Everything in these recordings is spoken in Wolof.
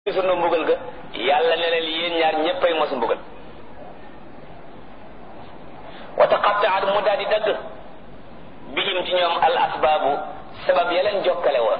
sunu mbugal ga yàlla ne leen yéen ñaar ñéppay mos mbugal wa taqattaat mu daal di dagg bihim ci ñoom al asbaabu sabab ya leen jokkale woon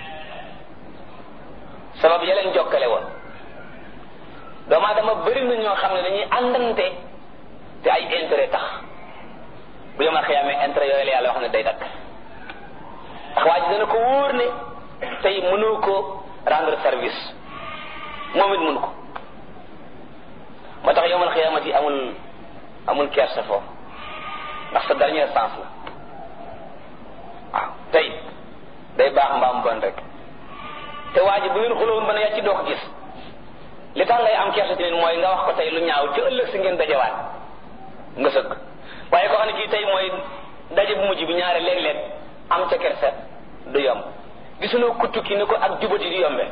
sabab ya leen jokkale woon doomu aadama bëri na ñoo xam ne dañuy àndante te ay intérêt tax bu yomal xiyaamee intérêt yooyu la yàlla wax ne day dakk ndax waa ji dana ko wóor ne tey mënoo ko rendre service moom it mënu ko moo tax yomal xiyaamati amul amul kersa foofu ndax sa dernière chance la waaw tey day baax mbaam bon rek te waa ji bu ngeen xulowoon ba ne yaa ci doo ko gis li tax ngay am kersa ci nit mooy nga wax ko tey lu ñaaw ci ëllëg si ngeen dajewaat nga sëgg waaye ko xam ne kii tey mooy daje bu mujj bi ñaare léeg-léeg am ca kersa du yomb gisuloo kuttu ki ni ko ak jubati di yombe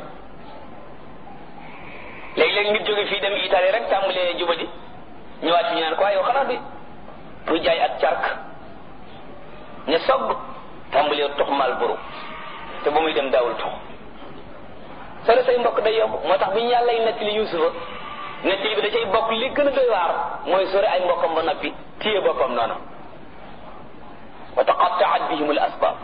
léegi-léegi nit jóge fii dem Italie rek tàmbalee jubati ñëwaat fi ñu naan ko waaye yow xanaa bi pour jaay ak cark ña sogg tàmbalee tux mal buru te ba muy dem daawul tux sore say mbokk day yomb moo tax bi ñu yàlla y nettali Yuusufa nettali bi da cay bokk li gën a doy waar mooy sore ay mbokkam ba noppi téye boppam noonu wa taqattaat bihim al asbab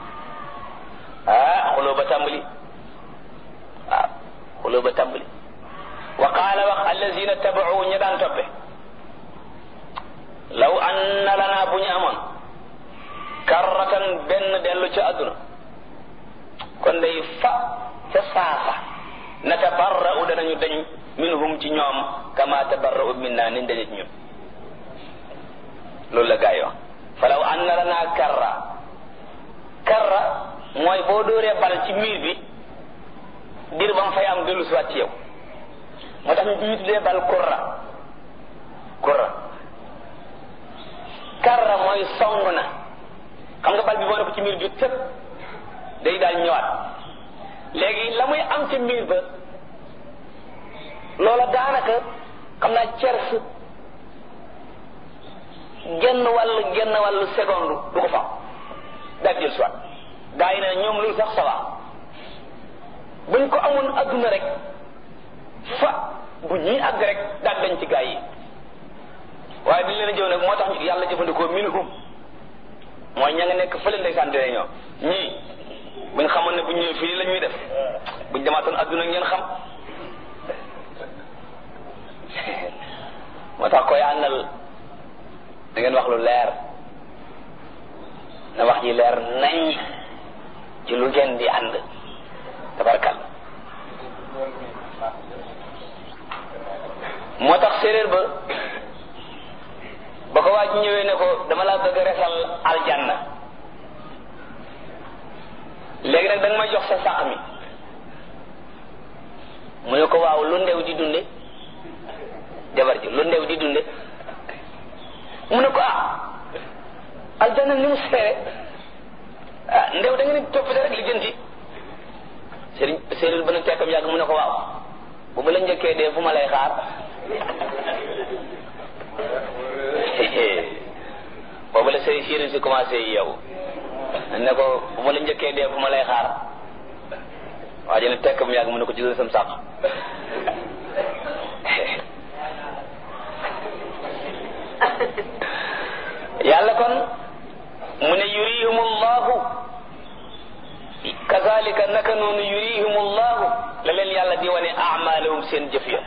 ah xuloo ba tàmbali waaw xuloo ba tàmbali wa qaala wax allazina tabau ña daan toppe law anna lana bu ñu amoon karratan benn dellu ca àdduna kon day fa ca saafa natabarra'u danañu dañ minhum ci ñoom kama tabarra'u minna niñ dañu ci ñun loolu la gaa yi wax fa law anna lana karra karra mooy boo dóoree bal ci miir bi dir ba mu fay am dellu siwaat ci yow moo tax ñu ñu tuddee bal kurra kurra karra mooy song na xam nga bal bi boo ne ko ci miir bi tëpp day daal ñëwaat léegi la muy am ci miir ba loola daanaka xam naa cers genn wàll genn wàllu seconde du ko fa daal jël soit gaa yi ne ñoom loolu sax sawa buñ ko amoon adduna rek fa bu ñuy àgg rek daal dañ ci gaa yi waaye dañ leen a jëw nag moo tax yàlla jëfandikoo minhum mooy ña nga nekk fële ndeysaan dee ñoo ñii buñ xamoon ne bu ñëwee fii la ñuy def buñ demaatoon adduna ngeen xam moo tax koy àndal da ngeen wax lu leer na wax ji leer nañ ci lu ngeen di ànd tabarkal moo tax séeréer ba ba ko waa ji ñëwee ne ko dama laa bëgg a resal aljanna léegi nag da nga may jox sa sàq mi mu ne ko waaw lu ndew di dunde jabar ji lu ndew di dunde mu ne ko ah aljanna ni mu seere ah ndew da nga ni toppite rek li jënti sëriñ séeréer ba na tekkam yàgg mu ne ko waaw bu ma la njëkkee dee fu ma lay xaar boobu la sëriñ séeréer si commencé yow ne ko bu ma la njëkkee dee fu ma lay xaar waa ji ne tekkam yàgg mu ne ko jëlal sam sàq yàlla kon mu ne yurihum allahu kazalika naka noonu yurihum allahu la leen yàlla di wane amalahum seen jëf ya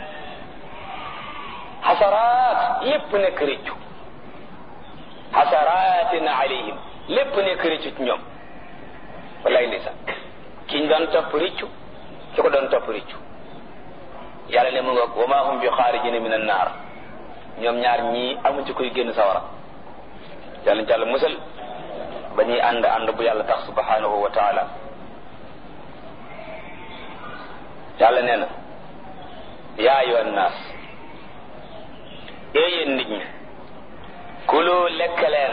xasaraat lépp nekk rëccu xasaraatin alayhim lépp nekk rëccu ci ñoom wallaay ndeysaan ki ñu doon topp rëccu ki ko doon topp rëccu yàlla ne mu nga wa ma hum bi xaarijina min annaar ñoom ñaar ñii amu ci koy génn sawara yàlla ñu jàll musal ba ñuy ànd ànd bu yàlla tax subhanahu wa taala yàlla nee na yaa ayyuha nnaas yéen nit ñi kulu lekk leen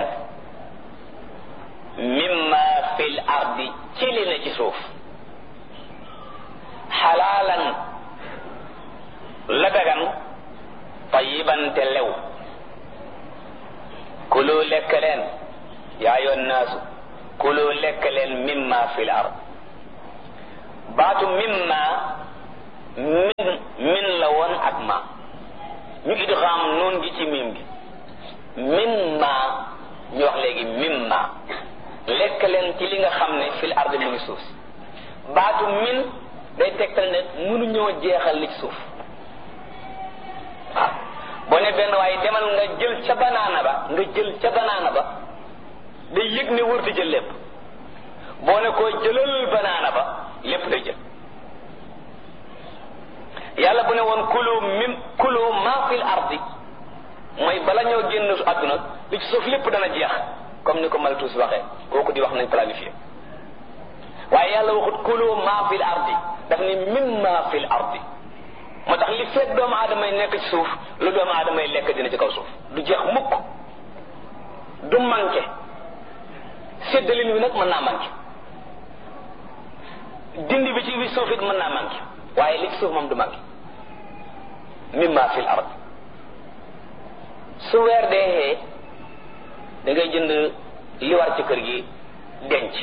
mimma fil ardi ci li ne ci suuf xalaalan la dagan tayiban te lew kulu lekk leen yaa yoon naasu kulu lekk leen mimma fil ard baatu mimma min min la woon ak ma ñu idgham noon gi ci miim gi min ma ñu wax léegi mim ma lekk leen ci li nga xam ne fil ardi mu ngi suuf si baatu min day tegtal ne mënuñoo jeexal li ci suuf waaw boo ne benn waaye demal nga jël ca banaana ba nga jël ca banaana ba day yëg ne wërta jël lépp boo ne koo jëlal banaana ba lépp day jël yàlla bu ne woon kulu mim kulu ma fil ardi mooy bala ñoo génn àdduna li ci suuf lépp dana jeex comme ni ko Malthus waxee kooku di wax nañ planifié waaye yàlla waxut kulu ma fil ardi daf ni mim ma fil ardi moo tax li fekk doomu aadama yi nekk ci suuf lu doomu aadama yi lekk dina ci kaw suuf du jeex mukk du manqué séddalin wi nag mën naa manqué dindi bi ci bi suuf it mën naa manqué waaye li ci suuf moom du manqué mimma fil ard su weer dee da ngay jënd li war ci kër gi denc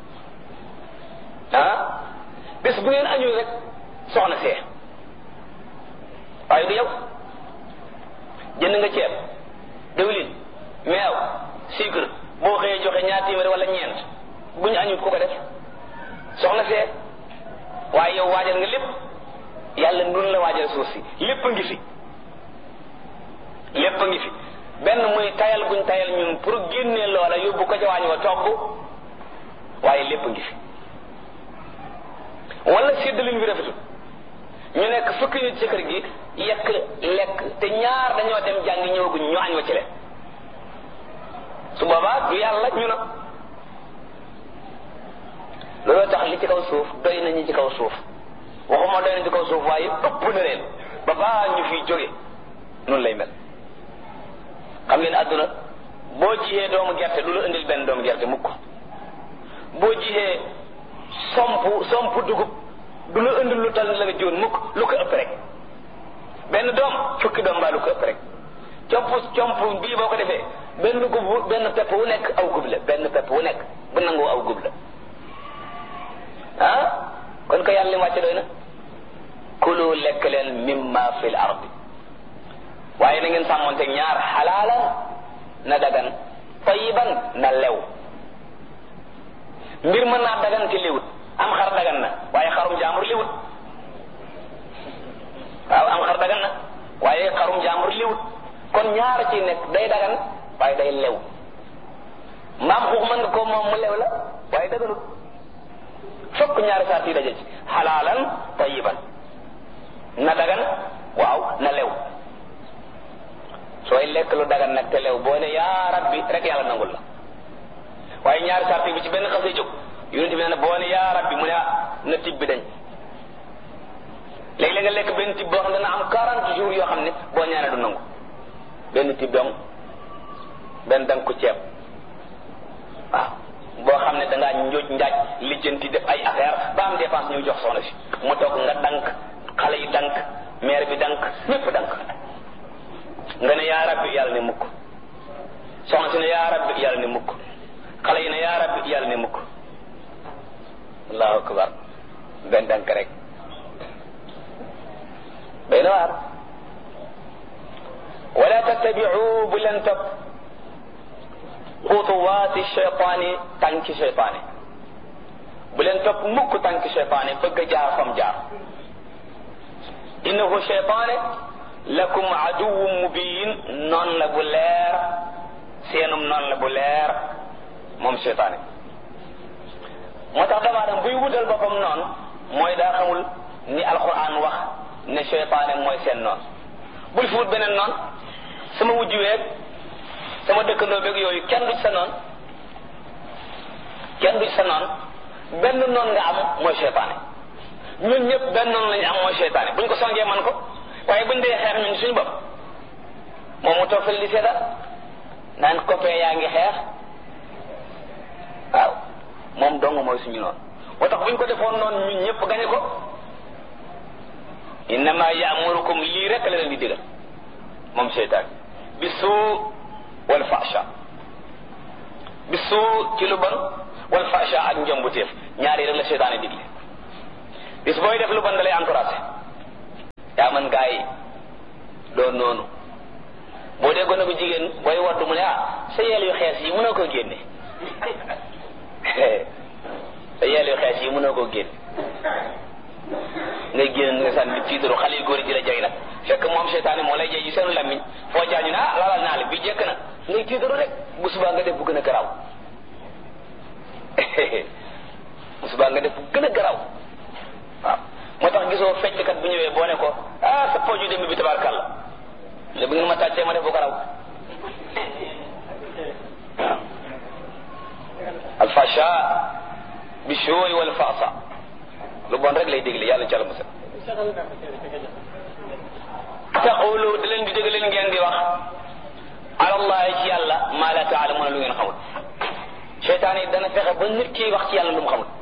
ah bés bu ngeen añul rek soxna see waaye du yow jënd nga ceeb diwlin meew sucre boo xëyee joxe ñaar téeméer wala ñeent bu ñu añut ku ko def soxna see waaye yow waajal nga lépp yàlla nun la waajal suuf si lépp a ngi fi lépp a ngi fi benn muy tayal guñ tayal ñun pour génnee loola yóbbu ko ca waañ wa togg waaye lépp a ngi fi wala séddalin bi rafetul ñu nekk fukki nit ci kër gi yekk lekk te ñaar dañoo dem jàngi ñëwaguñ ñu añ wa ci leen su boobaa du yàlla ñu na looloo tax li ci kaw suuf doy nañu ci kaw suuf waxuma doy na ci kaw suuf waaye ëpp na leen ba baa ñu fiy jóge noonu lay mel xam ngeen àdduna boo jiyee doomu gerte du la indil benn doomu gerte mukk boo jiyee somp somp dugub du la indil lu tal la nga jiwoon mukk lu ko ëpp rek benn doom fukki doom baa lu ko ëpp rek comp comp bii boo ko defee benn gub benn pepp wu nekk aw gub la benn pepp wu nekk bu nangoo aw gub la ah kon ko yàlla li mu wàcce doy na kulu lekk leen mimma fil ardi waaye na ngeen sàmmonte ñaar xalaalan na dagan tayiban na lew mbir mën naa dagan te liwut am xar dagan na waaye xarum jaambur liwut waaw am xar dagan na waaye xarum jaambur liwut kon ñaar ci nekk day dagan waaye day lew mbaam xuux mën nga ko moom mu lew la waaye daganut fokk ñaari saat yi daje ci xalaalan tayiban na dagan waaw na lew sooy lekk lu dagan nag te lew boo ne yaa rabbi rek yàlla nangul la waaye ñaari saat bi ci benn xasee jóg yonent bi nee na boo ne yaa rabbi mu ne na tib bi dañ léegi-léeg nga lekk benn tib boo xam ne dana am 40 jours yoo xam ne boo ñaanee du nangu benn tib dong benn dang ko ceeb waaw boo xam ne dangaa njooj njaaj lijjanti def ay affaire ba am dépense ñuy jox soxna si mu toog nga dank xale yi dank maire bi dank ñépp dank nga ne yaa rabbi yàlla ne mukk soxna si ne yaa rabbi yàlla ne mukk xale yi ne yaa rabbi yàlla ne mukk allahu akbar benn dank rek bay na waar wala tattabiu bu leen topp xutuwaati cheytaani tànki cheytaani bu leen topp mukk tànki cheytaani bëgg a jaar fam jaar innahu cheytaane lakum aduwwun mubin noon la bu leer seenum noon la bu leer moom cheytaane moo tax dama dem buy wutal boppam noonu mooy daa xamul ni alquran wax ne cheytaane mooy seen noon bul fi wut beneen noon sama wujj weeg sama dëkkandoo beeg yooyu kenn du ci sa noon kenn du ci sa noon benn noon nga am mooy cheytaane ñun ñëpp benn noon lañu am mooy cheytaane buñ ko songee man ko waaye buñ dee xeex ñun suñu bopp moom mu toog fële di seetal naan copain yaa ngi xeex waaw moom dong mooy suñu noonu moo tax buñ ko defoon noonu ñun ñëpp gañe ko innama yaamurukum lii rek la leen di digal moom seytaan bi suu wal fasha bi suu ci lu bon wal fasha ak njombuteef ñaari rek la seytaane digle bis booy def lu bon da lay encouragé man gaa yi doon noonu boo dee gone bu jigéen booy waddu mu ne ah sa yeel yu xees yi mënoo koo génne sa yeel yu xees yi mënoo koo génne ngay génn nga sànni tiitaru xale yu góor yi di la jay nag fekk moom seytaane moo lay jay ci seenu lammiñ foo jaañu ne ah laalal naa la bi jekk na ngay tiitaru rek bu subaa nga def bu gën a garaaw bu subaa nga def bu gën a garaaw waaw moo tax gisoo fecckat bu ñëwee boo ne ko ah sa pooju dem bi tabarkàlla le bu ngeen ma tàccee ma def bu garaaw waaw alfasha bi shooy wal faasa lu bon rek lay dégle yàlla ci àlla musal taqulu da leen di dégg leen ngeen di wax alallahi ci yàlla maa la taalamuuna lu ngeen xamul seytaan yi dana fexe ba nit ki wax ci yàlla lu mu xamul